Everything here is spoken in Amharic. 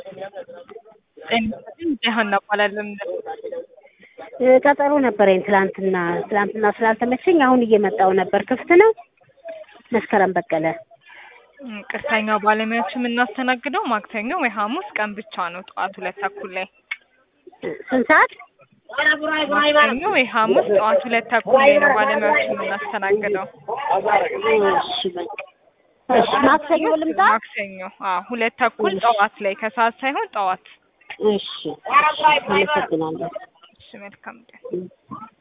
ሀና እባላለሁ። ቀጠሮ ነበረኝ ትላንትና ትላንትና ስላልተመቸኝ አሁን እየመጣው ነበር። ክፍት ነው? መስከረም በቀለ ቅርተኛው ባለሙያዎች የምናስተናግደው ማክሰኞ ወይ ሐሙስ ቀን ብቻ ነው ጠዋት ሁለት ተኩል ላይ ስንት ሰዓት? ማክሰኞ ወይ ሐሙስ ጠዋት ሁለት ተኩል ላይ ነው ባለሙያዎች የምናስተናግደው። እሺ በቃ እሺ፣ ማክሰኞ ልምጣ? ማክሰኞ አዎ፣ ሁለት ተኩል ጠዋት ላይ ከሰዓት ሳይሆን ጠዋት። እሺ፣ አመሰግናለሁ። እሺ፣ መልካም ቀን።